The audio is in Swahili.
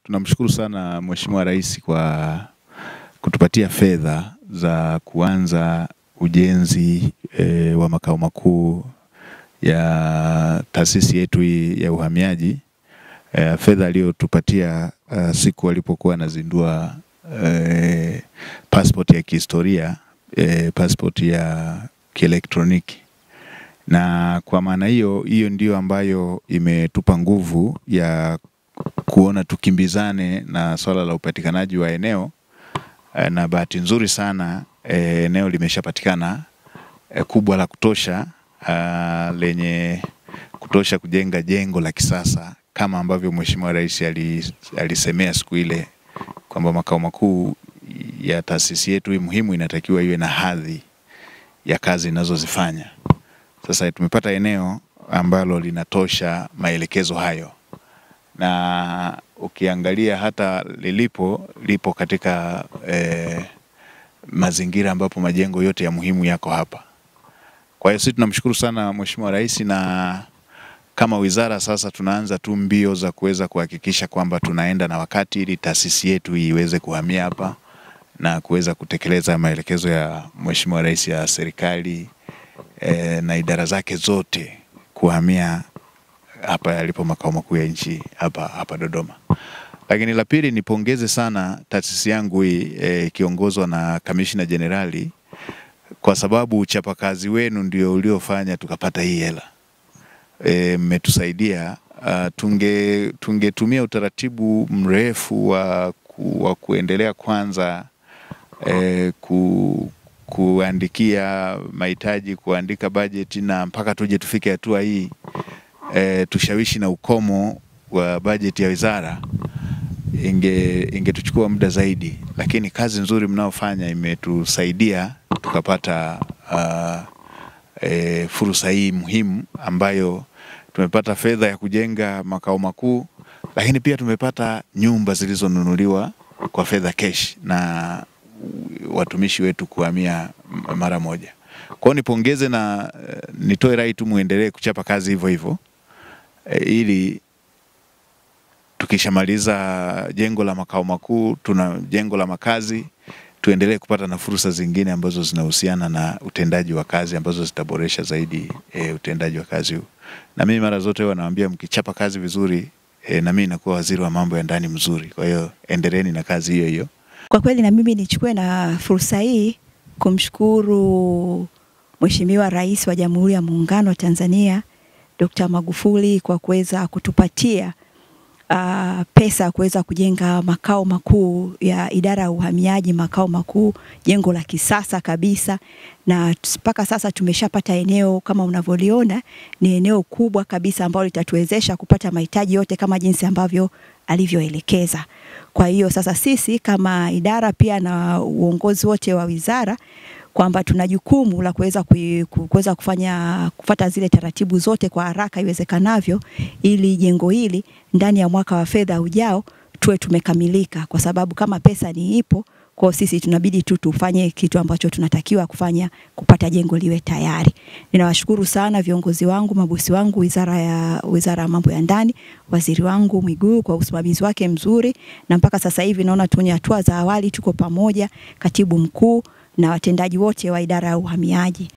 tunamshukuru sana Mheshimiwa Rais kwa kutupatia fedha za kuanza ujenzi e, wa makao makuu ya taasisi yetu hii ya uhamiaji. E, fedha aliyotupatia uh, siku alipokuwa anazindua e, passport ya kihistoria e, passport ya kielektroniki na kwa maana hiyo hiyo ndiyo ambayo imetupa nguvu ya kuona tukimbizane na swala la upatikanaji wa eneo e, na bahati nzuri sana e, eneo limeshapatikana e, kubwa la kutosha a, lenye kutosha kujenga jengo la kisasa kama ambavyo Mheshimiwa Rais alisemea siku ile kwamba makao makuu ya taasisi yetu hii muhimu inatakiwa iwe na hadhi ya kazi inazozifanya. Sasa tumepata eneo ambalo linatosha maelekezo hayo, na ukiangalia hata lilipo lipo katika eh, mazingira ambapo majengo yote ya muhimu yako hapa. Kwa hiyo sisi tunamshukuru sana Mheshimiwa Rais, na kama wizara sasa tunaanza tu mbio za kuweza kuhakikisha kwamba tunaenda na wakati ili taasisi yetu iweze kuhamia hapa na kuweza kutekeleza maelekezo ya Mheshimiwa Rais ya serikali e, na idara zake zote kuhamia hapa yalipo makao makuu ya nchi hapa hapa Dodoma. Lakini la pili, nipongeze sana taasisi yangu hii ikiongozwa e, na kamishna jenerali kwa sababu uchapakazi wenu ndio uliofanya tukapata hii hela mmetusaidia. E, tunge tungetumia utaratibu mrefu wa, ku, wa kuendelea kwanza e, ku, kuandikia mahitaji, kuandika bajeti na mpaka tuje tufike hatua hii e, tushawishi na ukomo wa bajeti ya wizara, inge ingetuchukua muda zaidi, lakini kazi nzuri mnaofanya imetusaidia tukapata uh, e, fursa hii muhimu ambayo tumepata fedha ya kujenga makao makuu, lakini pia tumepata nyumba zilizonunuliwa kwa fedha kesh na watumishi wetu kuhamia mara moja. Kwa hiyo nipongeze na nitoe rai tu muendelee kuchapa kazi hivyo hivyo e, ili tukishamaliza jengo la makao makuu tuna jengo la makazi tuendelee kupata na fursa zingine ambazo zinahusiana na utendaji wa kazi ambazo zitaboresha zaidi e, utendaji wa kazi huu. Na mimi mara zote huwa nawaambia mkichapa kazi vizuri e, na mimi nakuwa waziri wa mambo ya ndani mzuri. Kwa hiyo endeleeni na kazi hiyo hiyo. Kwa kweli na mimi nichukue na fursa hii kumshukuru Mheshimiwa Rais wa Jamhuri ya Muungano wa Tanzania Dr. Magufuli kwa kuweza kutupatia uh, pesa ya kuweza kujenga makao makuu ya idara ya uhamiaji, makao makuu, jengo la kisasa kabisa, na mpaka sasa tumeshapata eneo kama unavyoliona, ni eneo kubwa kabisa ambalo litatuwezesha kupata mahitaji yote kama jinsi ambavyo alivyoelekeza. Kwa hiyo sasa sisi kama idara pia na uongozi wote wa wizara kwamba tuna jukumu la kuweza kuweza kufanya kufata zile taratibu zote kwa haraka iwezekanavyo, ili jengo hili ndani ya mwaka wa fedha ujao tuwe tumekamilika, kwa sababu kama pesa ni ipo kwa sisi tunabidi tu tufanye kitu ambacho tunatakiwa kufanya kupata jengo liwe tayari. Ninawashukuru sana viongozi wangu, mabosi wangu, wizara ya wizara ya mambo ya ndani, waziri wangu Mwigulu kwa usimamizi wake mzuri, na mpaka sasa hivi naona tunye hatua za awali, tuko pamoja, katibu mkuu na watendaji wote wa idara ya uhamiaji.